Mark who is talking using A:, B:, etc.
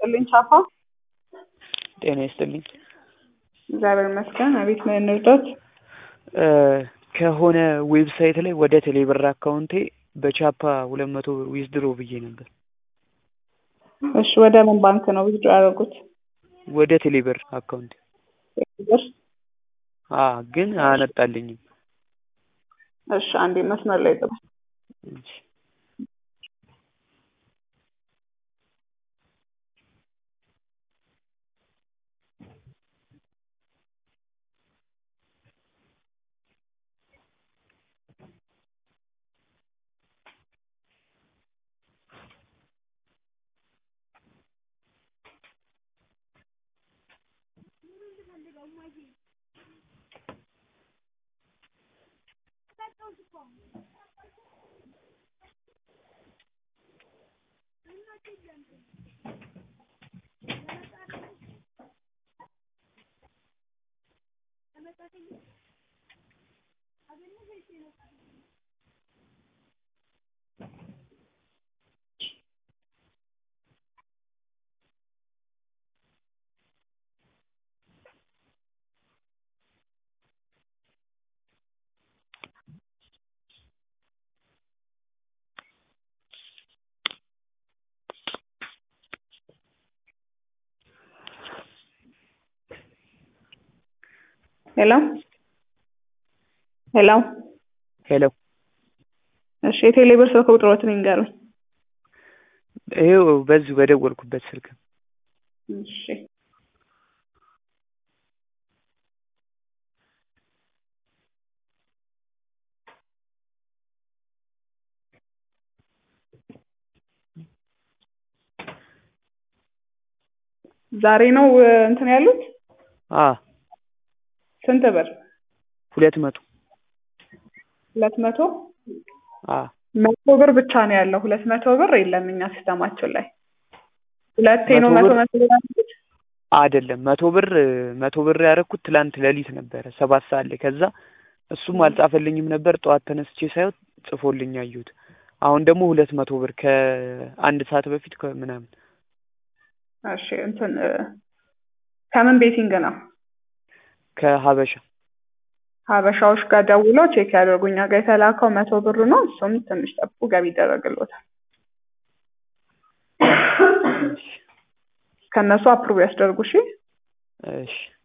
A: ይስጥልኝ ቻፓ።
B: ጤና ይስጥልኝ።
A: እግዚአብሔር ይመስገን። አቤት ነው እንርዳት?
B: ከሆነ ዌብሳይት ላይ ወደ ቴሌብር አካውንቴ በቻፓ ሁለት መቶ ብር ዊዝድሮ ብዬ ነበር።
A: እሺ ወደ ምን ባንክ ነው ዊዝድሮ ያደረጉት?
B: ወደ ቴሌብር አካውንቴ
A: ብር?
B: አ ግን አነጣልኝም።
A: እሺ አንዴ መስመር ላይ ጥሩ።
B: እሺ።
A: ሄሎ ሄሎ።
B: ሄሎ
A: እሺ የቴሌብር ስልክ ቁጥሮትን ይንገሩኝ።
B: ይኸው በዚሁ በደወልኩበት ስልክ
A: እሺ ዛሬ ነው እንትን ያሉት?
B: አ
A: ስንት ብር?
B: ሁለት መቶ
A: ሁለት መቶ
B: አ
A: መቶ ብር ብቻ ነው ያለው። ሁለት መቶ ብር የለም እኛ ሲስተማችን ላይ። ሁለቴ ነው
B: መቶ
A: መቶ
B: ብር?
A: መቶ ብር ያሉት?
B: አይደለም መቶ ብር መቶ ብር ያደረኩት ትላንት ሌሊት ነበረ ሰባት ሰዓት ላይ ከዛ እሱም አልጻፈልኝም ነበር ጠዋት ተነስቼ ሳይሆን ጽፎልኝ አየሁት አሁን ደግሞ ሁለት መቶ ብር ከአንድ ሰዓት በፊት ከምናምን
A: እሺ እንትን እ፣ ከምን ቤቲንግ ነው?
B: ከሀበሻ
A: ሀበሻዎች ጋር ደውለው ቼክ ያደርጉ። እኛ ጋር የተላከው መቶ ብር ነው። እሱም ትንሽ ጠብቁ፣ ገቢ ይደረግልዎታል። ከእነሱ አፕሩቭ ያስደርጉ። እሺ
B: እሺ